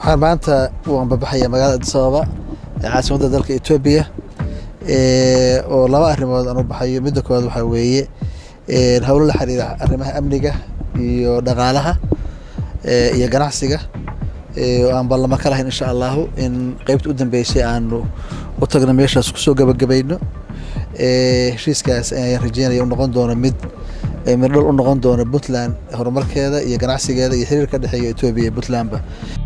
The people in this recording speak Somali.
waxaan maanta u ambabaxaya magaalada addis ababa ee caasimadda dalka etoobiya oo laba arrimood aan u baxayo midda koowaad waxaa weeye howlo la xiriira arrimaha amniga iyo dhaqaalaha iyo ganacsiga oo aan ballamo ka lahayn insha allahu in qeybta u dambeysay aanu u tagno meeshaas kusoo gabagabayno heshiiskaas ayaan rajeynaya u noqon doono mid mirdhal u noqon doono puntland horumarkeeda iyo ganacsigeeda iyo xiriir ka dhexeeya etoobiya iyo puntlandba